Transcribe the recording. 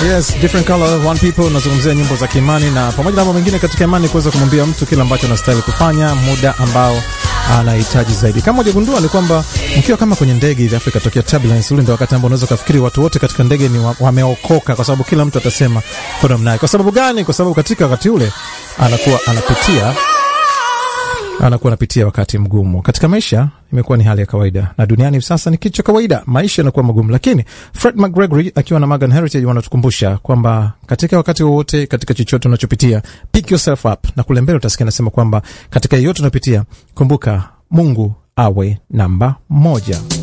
Yes, different color one people. Nazungumzia nyimbo za kiimani na pamoja na mambo mengine katika imani, kuweza kumwambia mtu kile ambacho anastahili kufanya muda ambao anahitaji zaidi. Kama hujagundua ni kwamba mkiwa kama kwenye ndege hivi Afrika tokea turbulence, ule ndio wakati ambao unaweza kufikiri watu wote katika ndege ni wa- wameokoka, kwa sababu kila mtu atasema kwa namna yake. Kwa sababu gani? Kwa sababu katika wakati ule anakuwa anapitia anakuwa anapitia wakati mgumu katika maisha. Imekuwa ni hali ya kawaida, na duniani hivi sasa ni kitu cha kawaida, maisha yanakuwa magumu. Lakini Fred McGregory akiwa na Morgan Heritage wanatukumbusha kwamba katika wakati wowote, katika chochote unachopitia, pick yourself up, na kule mbele utasikia anasema kwamba katika yeyote unapitia, kumbuka Mungu awe namba moja.